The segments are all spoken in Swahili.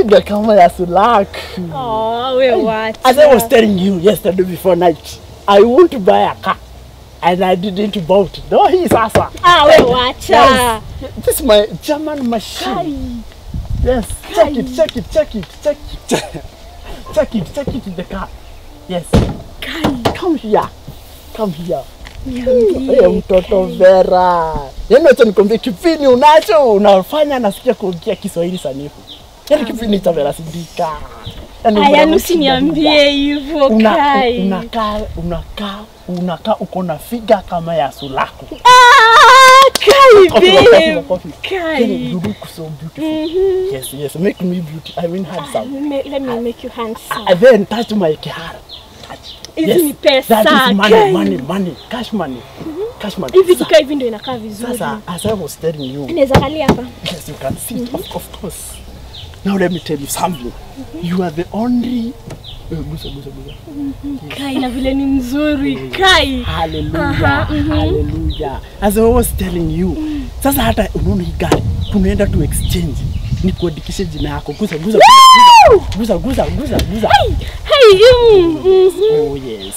figa kama ya sulak. Oh, we what? As I was telling you yesterday before night, I want to buy a car. And I didn't buy it. No, he sasa. Ah, we wacha. Yes. This is my German machine. Yes. Check it, check it, check it, check it. check it, check it in the car. Yes. Come here. Come here. Hey, mtoto Vera. Yaani acha nikwambie kipindi unacho unafanya nasikia kuongea Kiswahili sanifu. Yaani kipindi cha Vera Sidika. Yaani Aya, Vera usiniambie hivyo Una- Kai. unakaa unakaa unakaa uko na figa kama ya sulaku. Ah, Kai, Coffee, coffee, babe. coffee. Kai. Yaani you look so beautiful. Yes, yes, make me beauty. I mean handsome. Me- Let me make you handsome. And then touch my kihara. Touch. Hizi ni pesa, That is money, Kai. money, money. Cash money. Cash money. Hivi Sasa- kikaa hivi ndio inakaa vizuri. Sasa, as I was telling you, Inaweza kalia hapa. yes, you can see it, of, of course. Now let me tell you something. You are the only. Eh, Gusa, gusa, gusa. Kai na vile ni mzuri. Kai. Hallelujah, hallelujah. As I was telling you, sasa hata unaona hii gari tunaenda tu exchange ni kuandikishe jina yako. Gusa, gusa, gusa, gusa, gusa, gusa. Hey, mm, mhm. Oh yes.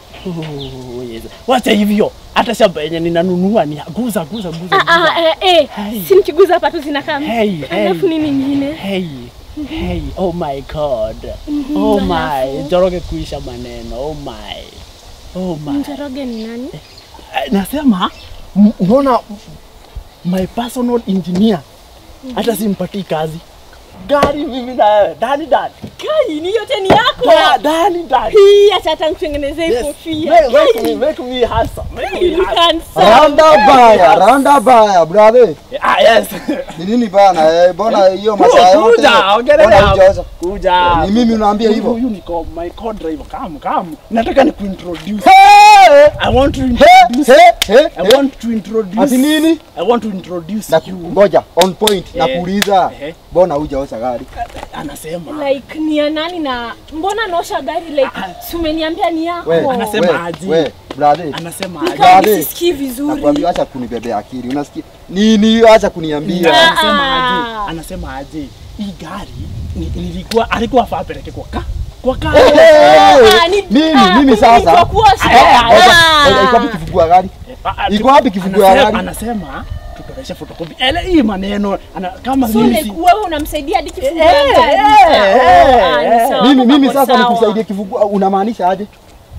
Oh yes. Wacha hivyo. Hata shamba yenye ninanunua ni guza guza guza. Ah, ah, guza. eh, eh. Hey. Si nikiguza hapa tu zinakaa. Hey, hey. Alafu nini nyingine? Hey, hey, oh my god. Oh my, Njoroge kuisha maneno. Oh my. Oh my. Njoroge ni nani? Eh, Nasema m- unaona my personal engineer hata simpatii kazi. Gari mimi na wewe, dani dani. Kai, ni yote ni yako. Da- Dani dani. Hii acha hata nikutengenezee Yes. kofia. Make, make me, make me handsome. Make me You handsome. handsome. Randa baya, randa baya, brother. Ah, yes. Ni nini bana? Eh, Bona hiyo masaa yote. Kuja, ongelea Bona hapo. hujaoza. Kuja. Ni mimi unaambia Huyu- hivyo? Huyu ni co- my co-driver. Come, come. Nataka ni kuintroduce. Hey! I want to Hey, introduce. hey, hey, I hey. want to introduce. Ati nini? I want to introduce Na you. ngoja on point Eh, nakuuliza. eh. Bona hujaoza gari? Anasema. Like ni ya nani na mbona naosha gari like si umeniambia ni yako. We, Anasema we, aje. we, brother. Anasema Ni aje. kama Brother. sisikii vizuri. Nakwambia acha kunibebea akili. Unasikia? Nini acha kuniambia? Ah. Anasema aje. Anasema aje. Hii gari ni- nilikuwa alikuwa afaa apeleke kwa ka kwa ka. Hey, hey, Ah, ni- Mimi ah, mimi kumbe sasa. ni kwa kuosha. Eh, Ah. ngoja, ngoja, iko wapi kifungua ya gari? Ah, ah, Iko wapi kifungu ya anasema- gari? Anasema tutoleshe photocopy. Ele hii maneno ana, kama So mimi like si wewe unamsaidia hadi kifungua Eh, gari. eh, Ah, eh, ni eh. sawa, Mimi hapo mimi pako sasa sawa. nikusaidie kifungua unamaanisha aje?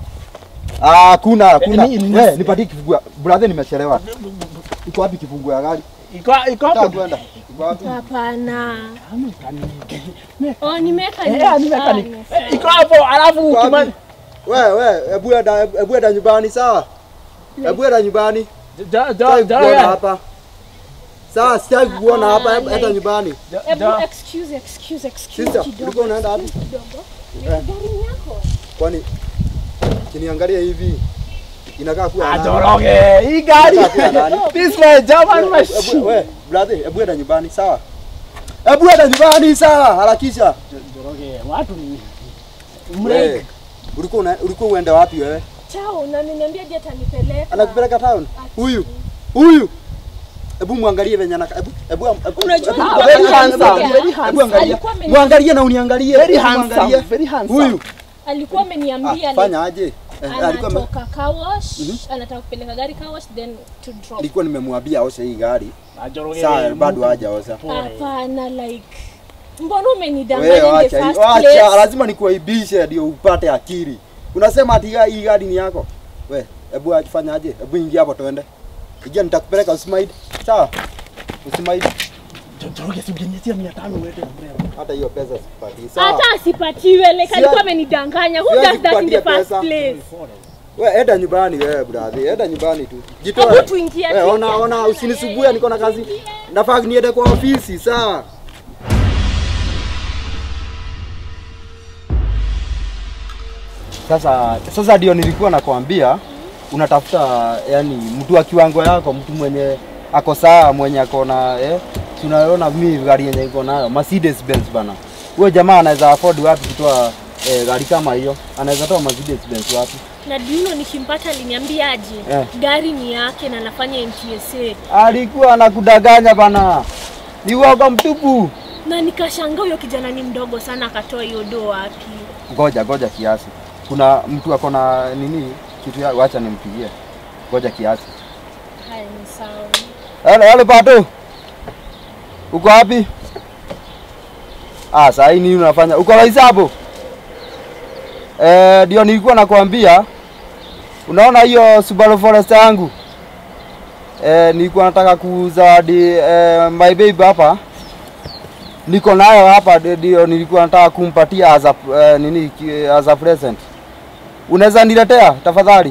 Ah, kuna kuna. ni- ni- Wewe nipatie kifungua. Brother nimechelewa. Iko wapi kifungua ya gari? iko iko Nataka hapo. kwenda. Iko wapi? Hapana. Kama kanike. Oh, nimeweka Eh, ni- nimeka ah, ni. ni- eh, Iko hapo alafu Iko wapi? ukimani. We we, hebu enda hebu enda nyumbani sawa? Hebu enda nyumbani. Ja ja Sitaki ja. kuona ja- hapa. Sawa, sitaki kuona hapa, hebu enda nyumbani. ja- Hebu ja- excuse, excuse, excuse Sister, kidogo. ulikuwa unaenda wapi? Kidogo. Eh. Gari ni yako. Kwani kiniangalia hivi inakaa kuwa Ah, nani? Njoroge, hii gari. Inakaa kuwa nani? This my German We- machine. we- we, brother, hebu enda nyumbani sawa? Hebu enda nyumbani sawa, harakisha. Njoroge, watu ni We, mreke. ulikuwa una- ulikuwa uende wapi wewe? Chao, na niniambia je atanipeleka. Anakupeleka town? Huyu. Huyu. Hebu muangalie venye anaka. Hebu hebu hebu- Unajua hebu- ni hebu- very hebu- handsome, hebu- very hebu handsome. angalia. Alikuwa ameni- Muangalie na uniangalie. Very Hebu handsome, muangalie. very handsome. Huyu. Alikuwa ameniambia Ah, like, fanya aje? Eh, alikuwa ame- anatoka car wash, anataka kupeleka gari car wash then to drop. nilikuwa nimemwambia oshe hii gari. Ah, Njoroge, Sawa, bado Mungu. hajaosha. Pole. Hapana like mbona umenidanganya Wewe in the acha, first acha, place? lazima nikuaibishe ndio upate akili. Unasema ati ga- hii gari ni yako? We, hebu afanya aje? Hebu ingia hapo tuende. Ingia nitakupeleka usimaidi. Sawa? Usimaidi. Njoroge, si ungeniachia mia tano uende na mrembo. Hata hiyo pesa sipati. Sawa? Hata asipatiwe like Si- alikuwa amenidanganya. Who siwezi does that in the kupatia first pesa. place? We, enda nyumbani wewe brother. Enda nyumbani tu. Hebu Jitoe. tuingie. We, ona ona usinisumbue niko na kazi. Nafaa niende kwa ofisi, sawa? Sasa sasa ndio nilikuwa nakwambia unatafuta yani mtu wa kiwango yako, mtu mwenye ako sawa, mwenye ako na eh, si unaona mimi gari yenye iko nayo Mercedes Benz bana. Huyo jamaa anaweza afford wapi kutoa eh, gari kama hiyo? Anaweza toa Mercedes Benz wapi? Na Dino nikimpata aliniambia aje Eh. gari ni yake na anafanya NTSA. Alikuwa anakudanganya bana, ni uoga mtupu. na nikashangaa huyo kijana ni mdogo sana akatoa hiyo do wapi Ngoja ngoja kiasi. Kuna mtu ako na nini kitu ya wacha nimpigie. Ngoja kiasi. haya ni sawa Halo, halo Pato. Uko wapi? Ah, saa hii nini unafanya? Uko wapi hapo? Eh, ndio nilikuwa nakwambia. Unaona hiyo Subaru Forester yangu? Eh, nilikuwa nataka kuzawadi eh, my baby hapa. Niko nayo hapa ndio nilikuwa nataka kumpatia as a eh, nini ki- as a present. Unaweza niletea tafadhali?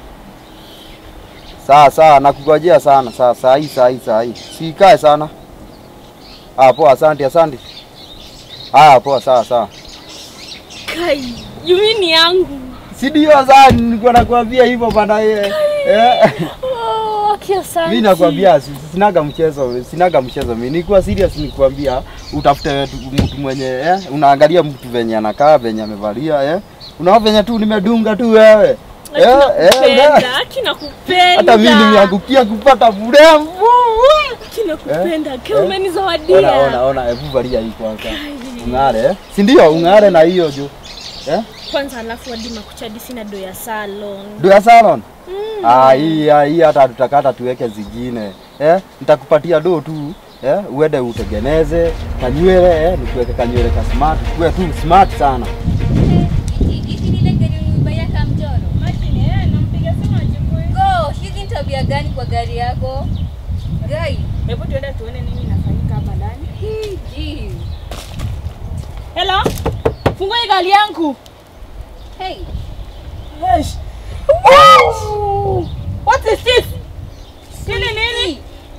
Sawa sawa, nakungojea sana. Sawa, saa hii saa hii saa hii. Sikae sana. Ah, poa, asante asante. Haya, poa, sawa sawa. kai yumi ni yangu Si ndio sasa nilikuwa nakwambia hivyo bana eh. eh. oh, okay, asante. Mimi nakwambia si- sinaga mchezo, sinaga mchezo mimi. Nilikuwa serious nikwambia utafute tu- mtu mwenye eh, unaangalia mtu venye anakaa, venye amevalia eh. Unaona venye tu nimedunga tu wewe. Aki nakupenda, eh. aki nakupenda. Hata mimi nimeangukia kupata mrembo. Aki nakupenda, Eh, kama eh. umenizawadia. Ona ona ona, hebu valia hii kwanza. Ung'are eh? Si ndio ung'are na hiyo juu. Eh? Kwanza alafu hadi makuchadi sina do ya salon. Do ya salon? Ah, hii ah, hii hata tutakata tuweke zingine. Eh? Nitakupatia do tu. Eh? Uende utengeneze kanywele eh? Nikuweke kanywele ka smart. Kuwe tu smart sana. Hizi ni ile gari ulimbaya kama mchoro. Go, hizi ni tabia gani kwa gari yako? Gai. Hebu tuende tuone nini inafanyika hapa ndani. Hii, gee. Hello? Fungua hii gari yangu. Hey, Yes. Wow! What is this? Hili nini?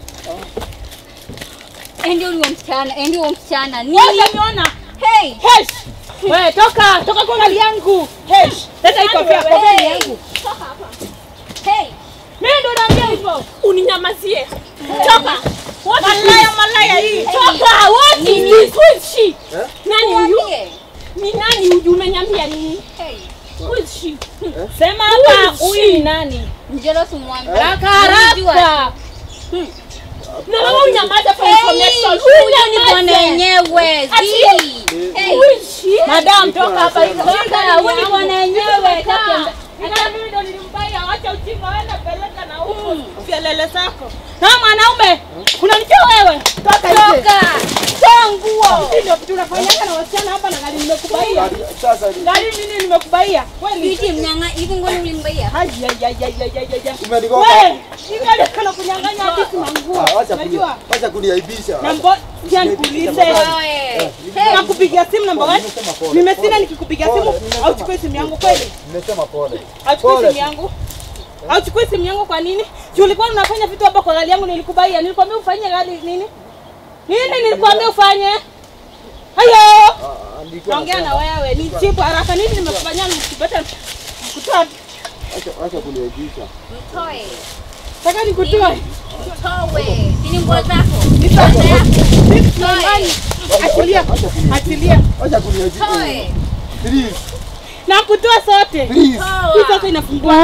endi huyo msichana, endi huyo msichana. Nini? Wewe uniona? Hey. Hesh! Wewe toka, toka kwa gari yangu. Hesh! Leta hii kofia, kofia ni yangu. Hey. Mimi ndo naambia hivyo. Uninyamazie. Toka. Malaya malaya hii. Toka. What is this? Who is she? Nani huyu? Niambie. Ni nani huyu? Umeniambia nini? Hey. Who is she? Sema Who hapa is huyu she? ni nani? Njolo tumwambie. Haraka Unajua. haraka. Na wewe unyamaza for Hey, information. huyo ni bwana Unyamaze. wenyewe. Ati- Zii. Hey. Who is she? Madam toka hapa hivi. Toka, huyu ni bwana wenyewe. Toka. Hata mimi ndo nilimbaya, wacha ujinga, wewe peleka na huko. Kelele zako. Na mwanaume, unanitia wewe. Toka nje. Toka. Toa nguo. Hii ndio kitu unafanyaka na wasichana hapa na gari nimekubaia. Sasa Gari nini nimekubaia? Kweli. Viti mnyanga, hivi ngoni ulimbaya. Ai ai ai ai ai ai ai. umenigonga. Wewe, hii gari kana kunyang'anya hadi manguo. Ah, Wacha Unajua? kunia. Wacha kuniaibisha. Na mbo, pia nikuulize. Wewe. Hey. Nakupigia simu namba gani? Nimesema pole. Nimesina nikikupigia simu Pole, nimesema au chukue simu yangu kweli? Nimesema pole. Auchukui Pole. simu yangu? Auchukui simu yangu kwa nini? Juu ulikuwa unafanya vitu hapa kwa gari yangu nilikubaia. Nilikwambia ufanye gari nini? Nini nilikwambia ufanye? Hayo! Ah, nilikuwa Naongea na nasema, wewe. Ni chipu haraka nini nimekufanyia nikupata kutoa Acha acha kuniaibisha. Mtoe. Nataka nikutoe. Towe. Sini nguo zako. Nyumbani. Achilia. Achilia. Acha kuniaibisha. Toe. Please. Na kutoa sote. Please. Hii sasa inafungua.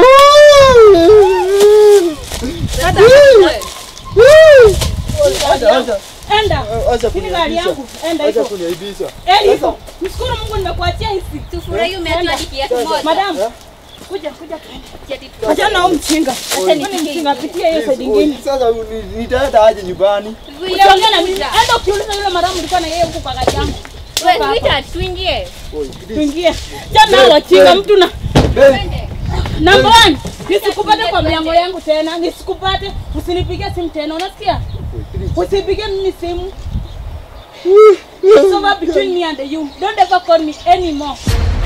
Acha acha. Enda. Acha Hii ni gari kuniaibisha. yangu. Enda Acha hivyo. kuniaibisha. Enda hivyo. Mshukuru Mungu nimekuachia hizi. Tufurahi umeatoa hadi kiatu moja. Madam. Kuja kuja tuende. Kiatu Achana na huyu mchinga. Acha Kwani nifike mchinga hivi. pitia hiyo side Please, nyingine. oi, Sasa uni- nitaenda aje nyumbani? Vile Usiongea na mimi. uliuliza. Enda ukiuliza yule madamu ulikuwa na yeye huko kwa gari yangu. Wewe tuita tuingie. Oi, please. Tuingie. Jana wachinga mtu na Babe, Twende. number one. Nisikupate kwa mlango yangu tena. Nisikupate. Usinipigie simu tena. Unasikia? Usipigie mimi simu. It's over between me and you. Don't ever call me anymore.